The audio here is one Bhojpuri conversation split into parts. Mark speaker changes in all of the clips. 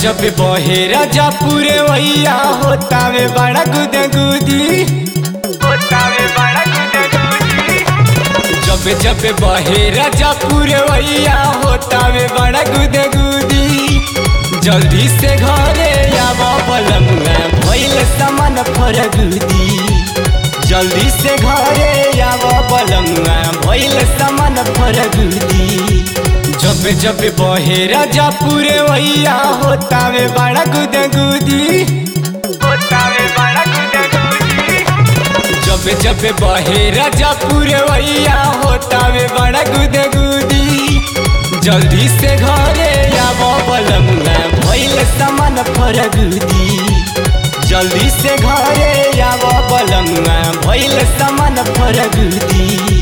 Speaker 1: जब बहे राजा पूरे वैया होता में बड़ा गुद गुदी होता में बड़ा गुद गुदी जब जब बहे राजा पूरे वैया होता में बड़ा गुद गुदी जल्दी से घरे आवा बलमुआ भइल समान फरगुदी जल्दी से घरे आवा बलमुआ भइल समान फरगुदी जब जब बहे राजा पूरे वैया होता में बड़ा गुद गुदी होता में बड़ा गुद गुदी जब जब बहे राजा पूरे वैया होता में बड़ा गुद गुदी जल्दी से घरे आवा बलमुआ भइल समान फरगुदी जल्दी से घरे आवा बलमुआ भइल समान फरगुदी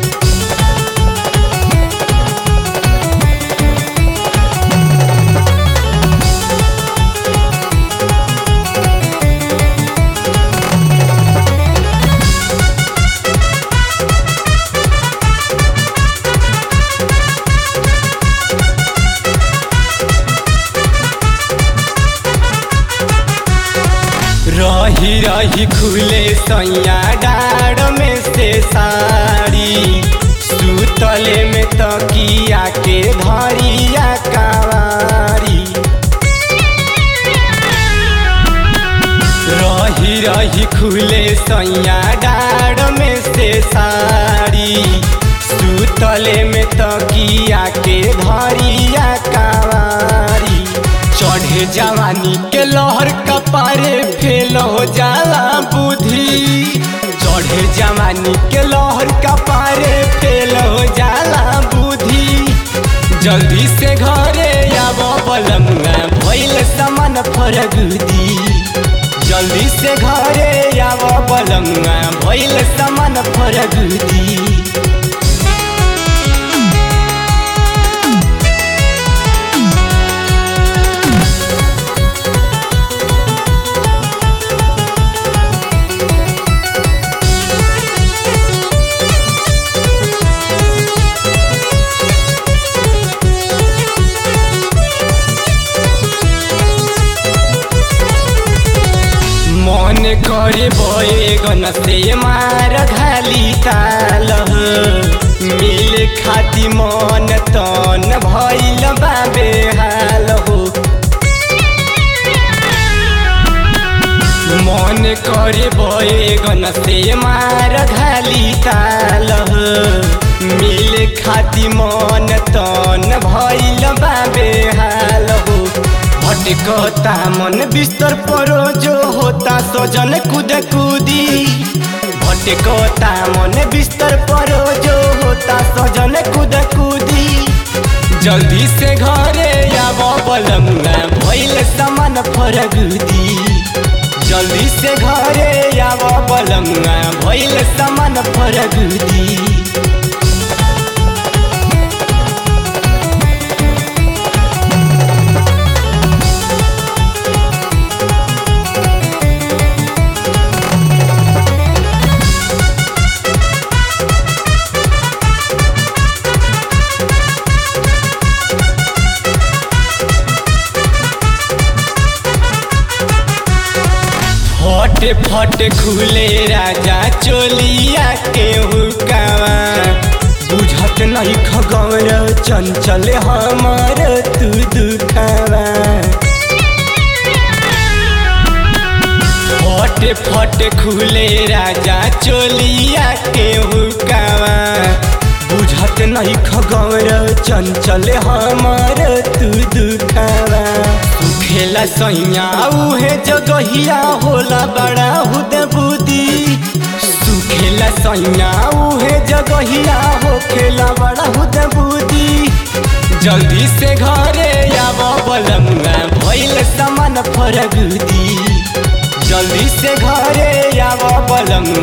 Speaker 1: रही रही खुले सैया डाड़ में से साड़ी सुतले में तकिया के धरिया कावारी रही रही खुले सैया डाड़ में से साड़ी सुतले में तकिया के धरिया कावारी चढ़े जवानी के लहर कपारे फेल हो जाला बुद्धि चढ़े जवानी के लहर कपारे फेल हो जाला बुद्धि जल्दी से घरे आब बलमुआ भइल समान फरगुदी जल्दी से घरे आब बलमुआ भइल समान फरगुदी मन करे बैगन से मार घाली ताल मिल खाती मन तन भैल बाबे हाल हो मन करे बैगन से मार घाली ताल मिल खाती मन तन भैल बाबे हाल हो भटकता मन बिस्तर परो जो होता सजन कूद कूदी भटकता मन बिस्तर परो जो होता सजन कूद कूदी जल्दी से घरे आब बलमुआ भइल समान फरगुदी जल्दी से घरे आब बलमुआ भइल समान फरगुदी फटे फटे खुले राजा चोलिया के हुकावा बुझत नहीं खगौर चंचल हमार तू दुखावा फटे फटे खुले राजा चोलिया के हुकावा बुझत नहीं खगौर चंचल हमार तू दुखावा खेला सैया उहे जगहिया होला बड़ा हुद बुदी सुखेला सैया उहे जगहिया हो खेला बड़ा हुद बुदी जल्दी से घरे आब बलमुआ भइल समान फरगुदी जल्दी से घरे आब बलमुआ